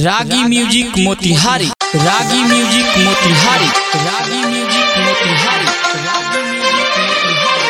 रागी music Motihari Ragi music Motihari Ragi music Motihari Ragi music Motihari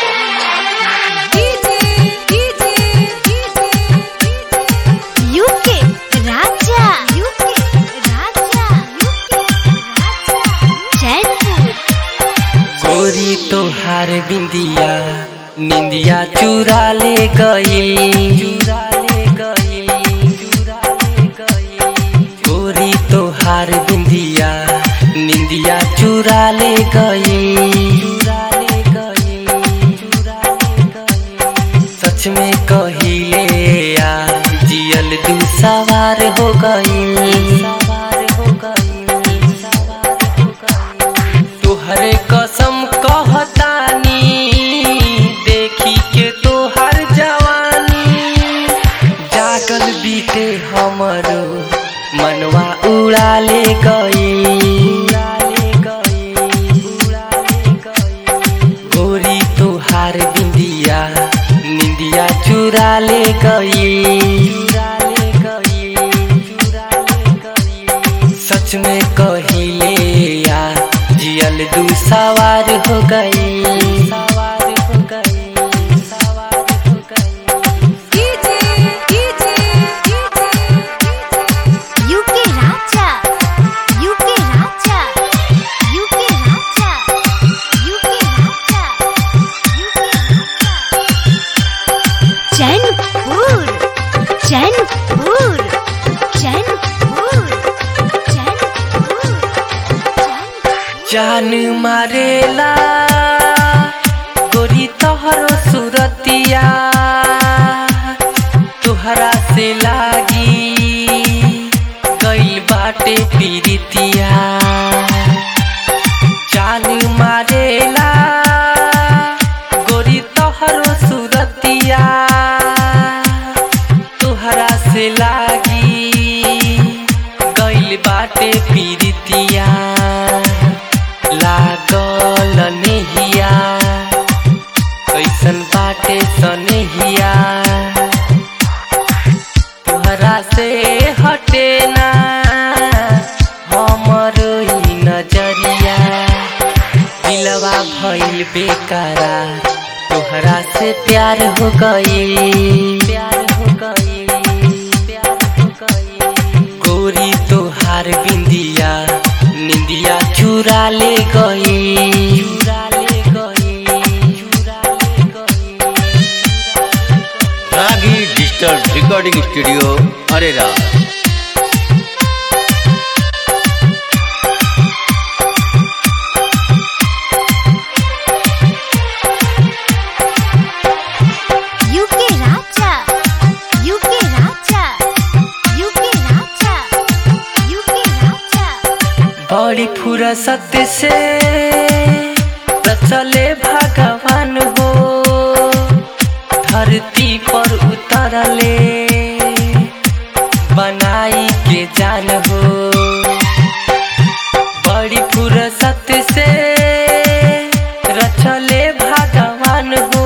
U K Raja U K Raja U K Raja Jaipur गोरी तोहार बिंदिया निंदिया चुरा ले गई चुरा ले गई चुरा ले गई गोरी तोहार बिंदिया निंदिया चुरा ले गई चुरा ले गई चुरा ले गई सच में कहिले यार जियल दू सवार हो गई सवार हो गई सवार हो गई तुहरे कसम कहतानी देखी के तोहर जवानी जागल बीते हमरो मनवा उड़ा ले गई उड़ा ले गई, उड़ा ले गई। गोरी तोहार बिंदिया निंदिया चुरा ले गई चुरा ले गई चुरा ले गई सच में कहिले यार जियल दू सवार हो गई सवार हो गई सवार हो गई U K Raja U K Raja U K Raja U K Raja U K Raja Jainpur Jainpur Jainpur Jainpur जान मारेला गोरी तोहरो सुरतिया तुहरा से लागी गइल बाटे पीरितिया जान मारेला गोरी तोहरो सुरतिया तुहरा से लागी गइल बाटे पीरितिया लागल नेहिया कैसन बाटे सनेहिया तुहरा से हटे ना हमर ई नजरिया दिलवा भइल बेकरार तोहरा से प्यार हो गई प्यार हो गई प्यार हो गई गोरी तोहार बिंदिया निंदिया चुरा ले गई चुरा ले गई चुरा ले गई Ragi digital recording studio Arera U K Raja U K Raja U K Raja U K Raja बड़ी फुरसत से चले भगवान हो धरती पर उतरले बनाई के जान हो बड़ी फुरसत से रचले भगवान हो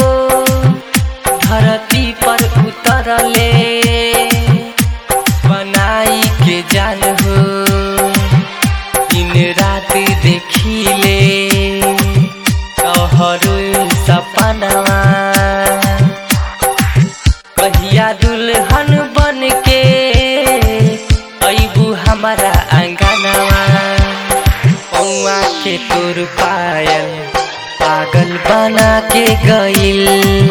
धरती पर उतरले बनाई के जान हो दिन रात देखिले तोहरो सपनवा कहिया दुल्हन बन के अबू हमारा अंगनवा पौआ के तोर पायल पागल बना के गइल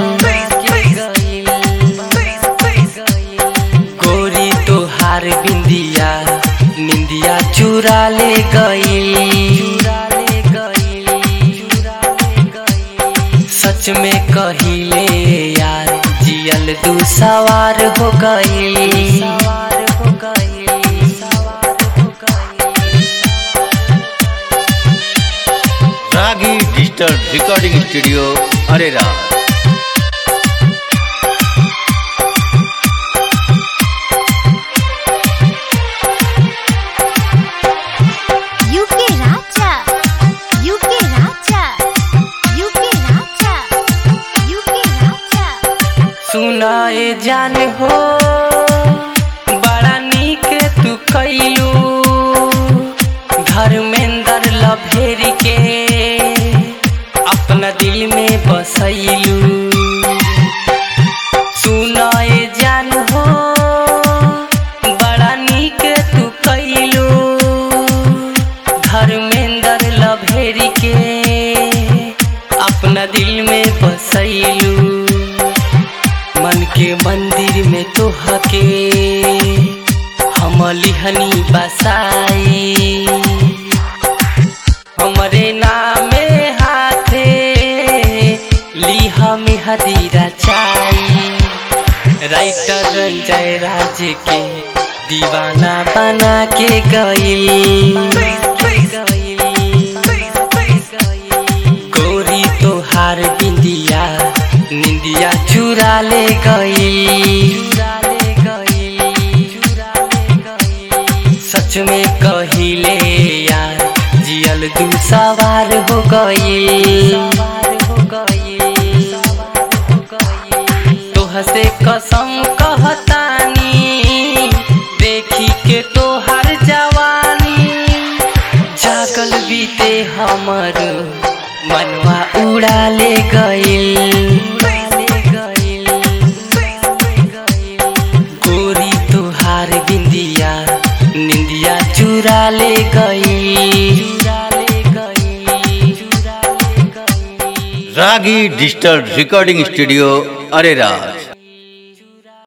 गोरी तोहार बिंदिया निंदिया चुरा ले गई चुरा ले गई चुरा ले गई सच में कहिले यार जियल दू सवार हो गई सवार हो गई सवार हो गई Ragi digital recording studio Arera U K Raja U K Raja U K Raja U K Raja सुनाए जान हो बड़ा नीक बसैलू सुनाए जान हो बड़ा नीक तू कैलू धर्मेंद्र लभेरी के अपना दिल में बसैलू मन के मंदिर में तोहके हम लिहनी बसाई हमरे नामे हाथे लिहा में हदीरा चाई राइटर जय राज के दीवाना बना के गई गोरी तोहार बिंदिया निंदिया चुरा ले गई सच में कहिले यार जियल दू सवार हो गई तोह से कसम कहतानी देखी के तोहर जवानी जागल बीते हमर मनवा उड़ा ले गइल गोरी तुहार बिंदिया निंदिया चुरा ले गई रागी डिजिटल रिकॉर्डिंग स्टूडियो अरेरा